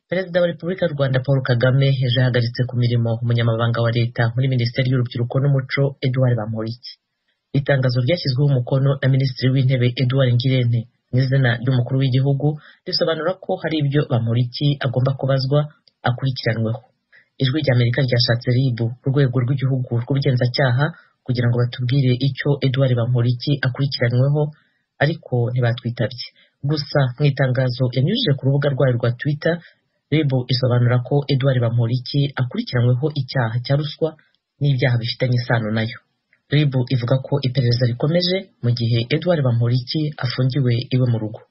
perezida wa repubulika y'u rwanda paul kagame ejo yahagaritse ku mirimo umunyamabanga wa leta muri minisiteri y'urubyiruko n'umuco edouard bamporiki itangazo ryashyizweho umukono na minisitiri w'intebe edouard ngirente mu izina ry'umukuru w'igihugu risobanura ko hari ibyo bamporiki agomba kubazwa akurikiranweho ijwi ry'amerika ryashatse rib urwego rw'igihugu rw'ubugenzacyaha kugira ngo batubwire icyo edouard bamporiki akurikiranyweho ariko ntibatwitabye gusa mu itangazo yanyujije ku rubuga rwayo rwa twitter rib isobanura ko edouard bamporiki akurikiranyweho icyaha cya ruswa n'ibyaha bifitanye isano nayo rib ivuga ko iperereza rikomeje mu gihe edouard bamporiki afungiwe iwe mu rugo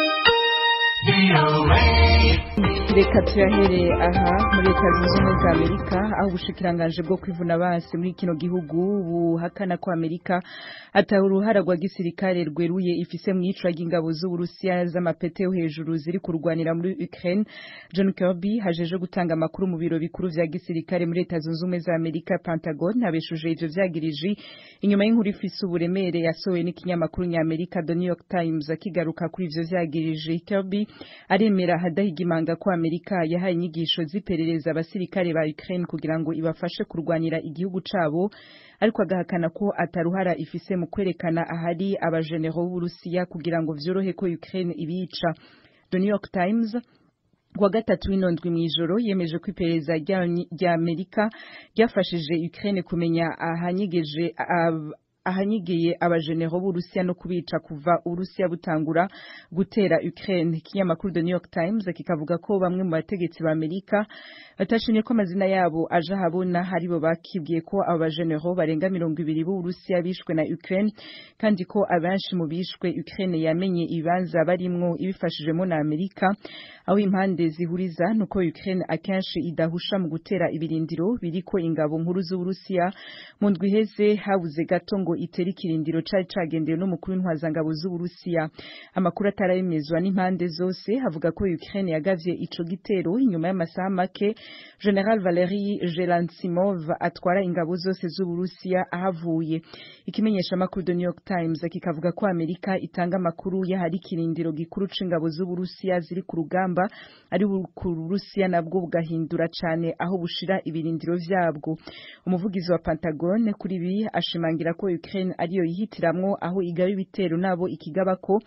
reka tuyahereye aha muri leta zunze ubumwe za amerika aho ubushikiranganje bwo kwivuna basi muri kino gihugu buhakana ko amerika ataha uruhara rwa gisirikare rweruye ifise mu iyicwa ry'ingabo z'uburusiya z'amapete yo hejuru ziri kurwanira muri ukraine john kirby hajeje gutanga amakuru mu biro bikuru vya gisirikare muri leta zunze ubumwe za amerika pentagon abeshuje ivyo vyagirije inyuma y'inkuru ifise uburemere yasohowe n'ikinyamakuru nyamerika the new york times akigaruka kuri ivyo vyagirije kirby aremera hadahigimanga ko amerika yahaye inyigisho z'iperereza abasirikare ba ukraine kugira ngo ibafashe kurwanira igihugu cabo ariko agahakana ko ataruhara ifise mu kwerekana ahari abajenero b'uburusiya kugira ngo vyorohe ko ukraine ibica the new york times kuwa gatatu w'inondwi mw'ijoro yemeje ko iperereza rya amerika ryafashije ukraine kumenya ahanyegeje ahanyigeye abajenero b'urusiya no kubica kuva urusiya butangura gutera Ukraine ikinyamakuru The New York Times kikavuga ko bamwe mu bategetsi ba Amerika batashimye ko amazina yabo aje ahabona haribo bakibwiye ko abo bajenero barenga mirongo ibiri b'urusiya bishwe na Ukraine kandi ko abenshi mu bishwe Ukraine yamenye ibibanza barimwo ibifashijemo na Amerika aho impande zihuriza nuko Ukraine akenshi idahusha mu gutera ibirindiro biriko ingabo nkuru z'Uburusiya mu ndwi iheze habuze gato ngo itera ikirindiro cari cagendewe n'umukuru w'intwazangabo z'Uburusiya amakuru atarabemezwa n'impande zose havuga ko Ukraine yagavye ico gitero inyuma y'amasaha make General Valery Gelansimov atwara ingabo zose z'Uburusiya ahavuye ikimenyesha makuru The New York Times kikavuga ko Amerika itanga amakuru y'ahari ikirindiro gikuru c'ingabo z'Uburusiya ziri ku rugamba ari ku Burusiya nabwo bugahindura cane aho bushira ibirindiro vyabwo umuvugizi wa Pentagon kuri ibi ashimangira ko Ukraine ariyo yihitiramwo aho igaba ibitero nabo ikigaba ko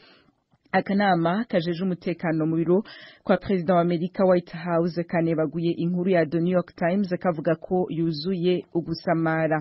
akanama kajeje umutekano mu biro kwa perezida wa Amerika White House kanebaguye inkuru ya The New York Times kavuga ko yuzuye ugusamara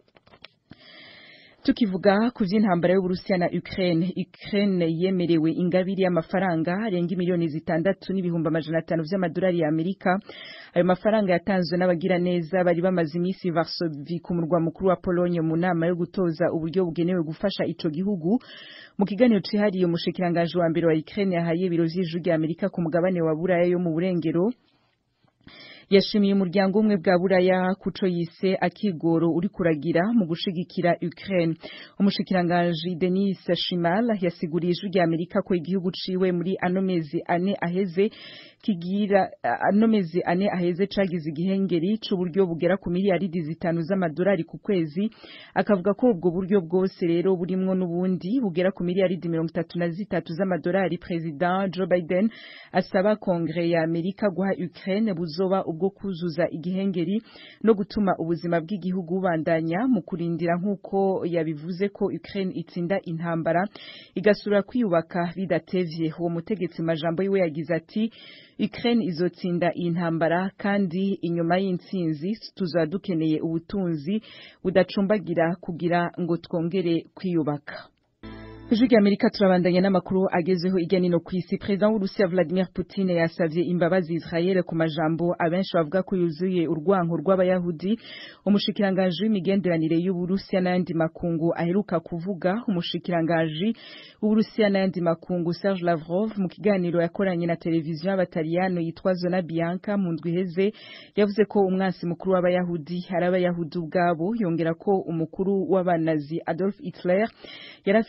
tukivuga ku vy'intambara y'Uburusiya na Ukraine Ukraine yemerewe ingabiri y'amafaranga arenga miliyoni zitandatu n'ibihumbi amajana atanu vy'amadolari ya Amerika ayo mafaranga yatanzwe n'abagira neza bari bamaze imisi Varsovie ku murwa mukuru wa Pologne mu nama yo gutoza uburyo bugenewe gufasha ico gihugu mu kiganiro cihariye umushikiranganje wa mbere wa Ukraine yahaye ibiro vy'ijuru rya Amerika ku mugabane wa Buraya yo mu burengero yashimiye umuryango umwe bwa buraya kuco yise akigoro uri kuragira mu gushigikira Ukraine umushikiranganje Denis Shimal yasiguriye ijwi rya Amerika ko igihugu ciwe muri ano mezi ane aheze kigira ano mezi ane aheze cagize igihengeri c'uburyo bugera ku miliyaridi zitanu z'amadolari ku kwezi akavuga ko ubwo buryo bwose rero burimwo n'ubundi bugera ku miliyaridi mirongo itatu na zitatu z'amadolari President Joe Biden asaba kongre ya Amerika guha Ukraine buzoba ubwo kuzuza igihengeri no gutuma ubuzima bw'igihugu bubandanya mu kurindira nk'uko yabivuze ko Ukraine itsinda intambara igasura kwiyubaka bidatevye uwo mutegetsi majambo yiwe yagize ati Ukraine izotsinda iyi ntambara kandi inyuma y'intsinzi tuzaba dukeneye ubutunzi budacumbagira kugira ngo twongere kwiyubaka Ijwi rya Amerika turabandanya n'amakuru agezeho irya nino ku isi President w'Urusiya Vladimir Putin yasavye imbabazi Israel ku majambo abenshi bavuga ko yuzuye urwanko rw'abayahudi umushikiranganje w'imigenderanire y'Uburusiya n'ayandi makungu aheruka kuvuga umushikiranganje w'Uburusiya n'ayandi makungu Serge Lavrov mu kiganiro yakoranye na televiziyo y'abataliyano yitwa Zona Bianca mu ndwi iheze yavuze ko umwansi mukuru w'abayahudi ari abayahudi ubwabo yongera ko umukuru w'abanazi Adolf Hitler yarafise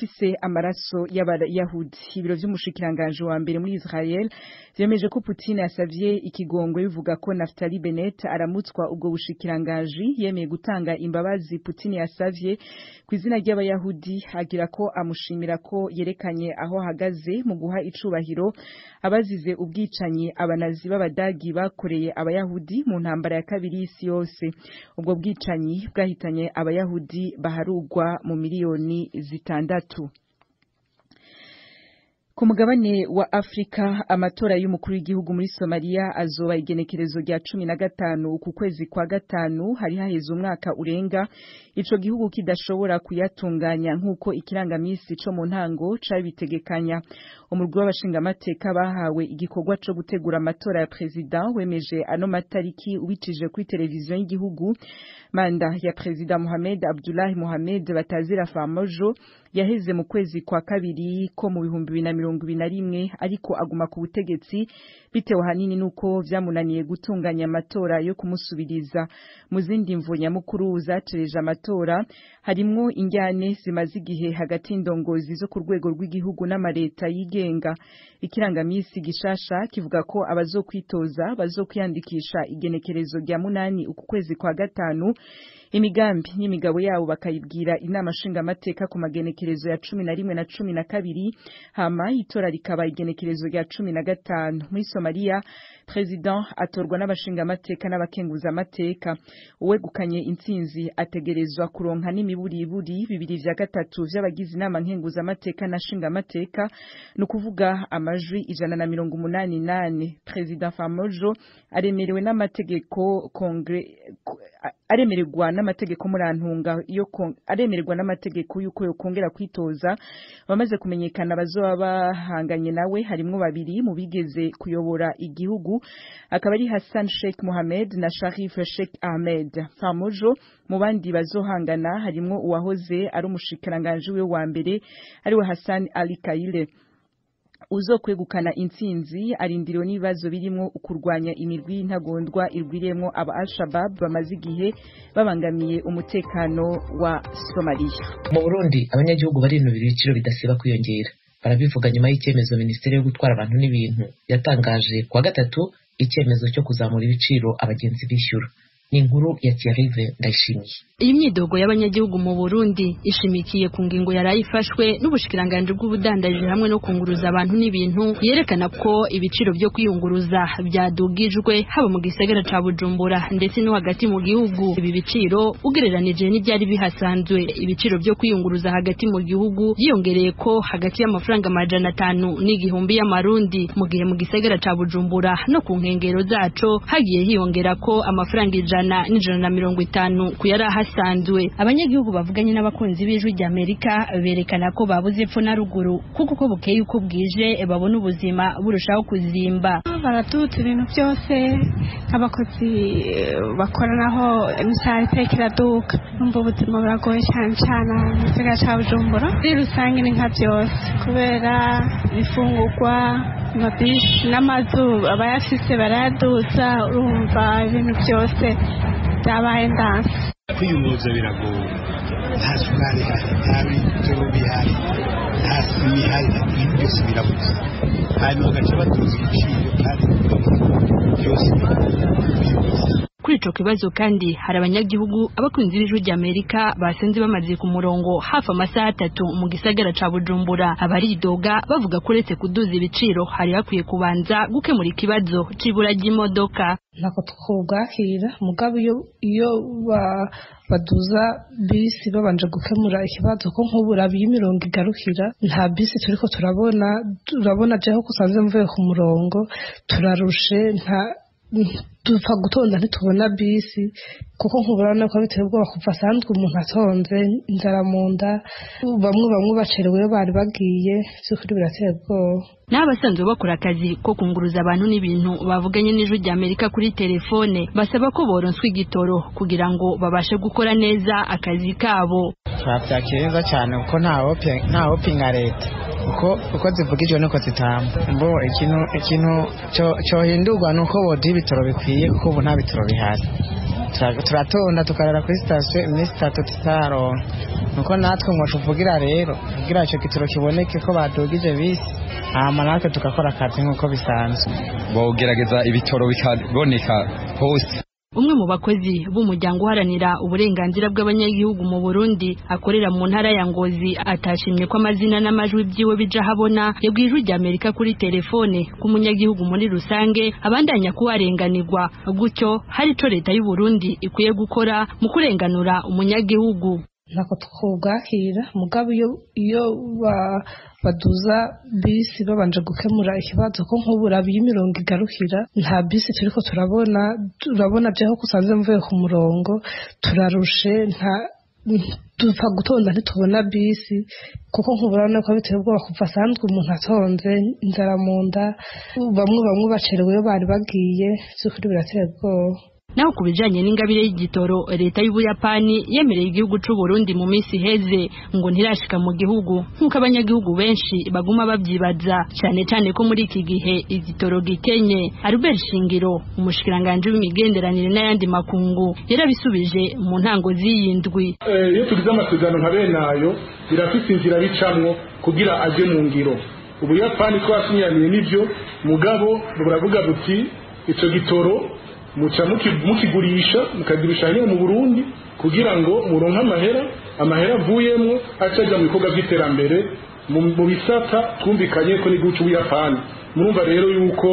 amaraso y'abayahudi ibiro vy'umushikiranganje wa mbere muri Israel vyemeje ko Putin yasavye ikigongo bivuga ko Naftali Bennett aramutswa ubwo bushikiranganje yemeye gutanga imbabazi Putin yasavye ku izina ry'abayahudi agira ko amushimira ko yerekanye aho ahagaze mu guha icubahiro abazize ubwicanyi abanazi b'abadagi bakoreye abayahudi mu ntambara ya kabiri y'isi yose ubwo bwicanyi bwahitanye abayahudi baharugwa mu miliyoni zitandatu ku mugabane wa Afrika amatora y'umukuru w'igihugu muri Somalia azoba igenekerezo rya cumi na gatanu uku kwezi kwa gatanu hari haheze umwaka urenga ico gihugu kidashobora kuyatunganya nk'uko ikirangamisi co mu ntango cabitegekanya umurwi w'abashingamateka bahawe igikorwa co gutegura amatora ya perezida wemeje ano matariki ubicije kuri televiziyo y'igihugu manda ya perezida Mohamed Abdullahi Mohamed Batazira Famojo yaheze mu kwezi kwa kabiri ko mu bihumbi bibiri na mirongo ibiri na rimwe ariko aguma ku butegetsi bitewe hanini nuko vyamunaniye gutunganya amatora yo kumusubiriza mu zindi mvo nyamukuru zacereje amatora harimwo injyane zimaze igihe hagati y'indongozi zo ku rwego rw'igihugu n'amareta yigenga ikirangamisi gishasha kivuga ko abazokwitoza bazokwiyandikisha igenekerezo rya munani uku kwezi kwa gatanu imigambi n'imigabo yabo bakayibwira inama nshingamateka ku magenekerezo ya cumi na rimwe na cumi na kabiri hama itora rikaba igenekerezo rya cumi na gatanu muri somaliya president atorwa n'abashingamateka n'abakenguzamateka uwegukanye intsinzi ategerezwa kuronka n'imiburiburi bibiri vya gatatu vy'abagize inama nkenguzamateka na nshingamateka ni ukuvuga amajwi ijana na mirongo umunani nane president famojo aremerewe n'amategeko kongre aremererwa n'amategeko murantunga yo aremererwa n'amategeko yuko yokongera kwitoza bamaze kumenyekana bazoba bahanganye nawe harimwo babiri mu bigeze kuyobora igihugu akaba ari Hassan Sheikh Mohamed na Sharif Sheikh Ahmed Famojo mu bandi bazohangana harimwo uwahoze ari umushikiranganje we wa mbere ariwe Hassan Ali Kaile uzokwegukana intsinzi arindiriwe n'ibibazo birimo kurwanya imirwi y'intagondwa irwiriyemo aba Al-Shabaab bamaze igihe babangamiye umutekano wa Somalia mu Burundi abanyagihugu barinubira ibiciro bidasiba kwiyongera barabivuga nyuma y'icyemezo minisiteri yo gutwara abantu n'ibintu yatangaje kuwa gatatu icyemezo cyo kuzamura ibiciro abagenzi bishyura ni inkuru ya Thierry Ndayishimiye iyi myidogo y'abanyagihugu mu Burundi ishimikiye ku ngingo yari ifashwe n'ubushikiranganje bw'ubudandaji hamwe no kunguruza abantu n'ibintu yerekana ko ibiciro byo kwiyunguruza byadugijwe haba mu gisagara ca Bujumbura ndetse no hagati mu gihugu ibi biciro ugereranije n'ibyari bihasanzwe ibiciro byo kwiyunguruza hagati mu gihugu yiyongereye ko hagati y'amafaranga amajana atanu n'igihumbi y'amarundi mu gihe mu gisagara ca Bujumbura no ku nkengero zaco hagiye hiyongera ko amafaranga ijana n'ijana na mirongo itanu ku yari ahasanzwe abanyagihugu bavuganye n'abakunzi b'ijwi ry'Amerika berekana ko babuze epfo na ruguru kuko uko bukeye uko bwije babona ubuzima burushaho kuzimba baratutse ibintu byose nk'abakozi bakoranaho imishahara iteka iraduka numva ubuzima buragoye cyane cyane mu gisagara cya bujumbura muri rusange ni nka byose kubera ibifungurwa amabisi n'amazu abayafise barayaduza urumva ibintu byose byabaye ndanse kwiyunguruza biragoye nta sukari ihari nta bitoro bihari nta sima ihari ibintu byose birabuze hanyuma bagaca batuza ibiciro kandi byose biyubuze kuri ico kibazo kandi hari abanyagihugu abakunzi b'ijwi ry'Amerika basenze bamaze ku murongo hafi amasaha atatu mu gisagara ca Bujumbura abaridoga bavuga ko uretse kuduza ibiciro hari hakwiye kubanza gukemura ikibazo c'ibura ry'imodoka ntabwo twubwakira mugabo iyo iyo baduza bisi babanje gukemura ikibazo ko nk'ubu urabiye imirongo igarukira nta bisi turiko turabona turabona jeho ko usanze mvuye ku murongo turarushe nta dupfa gutonda ntitubona bisi kuko nk'uburana ko biteye ubwoba kuva asanzwe umuntu atonze inzara mu nda bamwe bamwe bacerewe iyo bari bagiye by'ukuri birateye ubwoba n'abasanzwe bakora akazi ko kunguruza abantu n'ibintu bavuganye n'ijwi ry'Amerika kuri telefone basaba ko boronswa igitoro kugira ngo babashe gukora neza akazi kabo twabyakira neza cyane kuko nta hopinga leta uko uko zivugijwe nuko zitamba mbo ikintu ikintu cyohindurwa ni uko boduha ibitoro bikwiye kuko ubu nta bitoro bihari Tura- turatonda tukarara kuri sitasiyo iminsi itatu tutaronka nuko natwe ngo tuvugira rero kugira icyo gitoro kiboneke ko badugije bisi hama natwe tugakora akazi nk'uko bisanzwe bogerageza ibitoro bikaboneka hose umwe mu bakozi b'umuryango uharanira uburenganzira bw'abanyagihugu mu Burundi akorera mu ntara ya Ngozi atashimye ko amazina n'amajwi byiwe bija habona yabwiye ijwi ry'Amerika kuri telefone ko umunyagihugu muri rusange abandanya kubarenganirwa gutyo hari ico leta y'u Burundi ikwiye gukora mu kurenganura umunyagihugu ntabwo twubwakira mugabo iyo iyo ba- baduza bisi babanje gukemura ikibazo ko nk'ubu urabiye imirongo igarukira nta bisi turiko turabona turabona byaho kusanze mvuye ku murongo turarushe nta dupfa gutonda ntitubona bisi kuko nk'uburabona ko biteye ubwoba kuva asanzwe umuntu atonze inzara mu nda bamwe bamwe bacerewe iyo bari bagiye by'ukuri birateye ubwoba naho ku bijanye n'ingabire y'igitoro leta y'ubuyapani yemereye igihugu c'u Burundi mu minsi iheze ngo ntirashika mu gihugu nk'uko abanyagihugu benshi baguma babyibaza cyane cyane ko muri iki gihe igitoro gikenye Albert Shingiro umushikiranganje w'imigenderanire n'ayandi makungu yarabisubije mu ntango z'iyindwi Eh, iyo tugize amasezerano nka bene ayo birafite inzira bicamwo kugira aje mu ngiro ubuyapani twasinyaniye n'ibyo mugabo buravuga buti ico gitoro muca muki- mukigurisha mukagurisha hanyuma mu burundi kugira ngo muronke amahera amahera avuyemwo aca aja mu bikorwa vy'iterambere mu mu bisata twumvikanye ko n'igihugu c'ubuyapani murumva rero yuko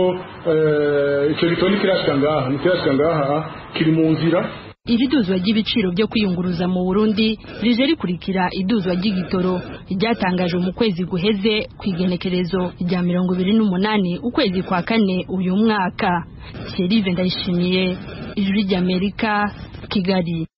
eh, ico gitoro ntikirashika ngaha ntikirashika ngaha kiri mu nzira Iri duzwa ry'ibiciro byo kwiyunguruza mu Burundi rije rikurikira iduzwa ry'igitoro ryatangajwe mu kwezi guheze ku igenekerezo rya mirongo ibiri n'umunani ukwezi kwa kane uyu mwaka Thierry Ndayishimiye ijwi ry'Amerika Kigali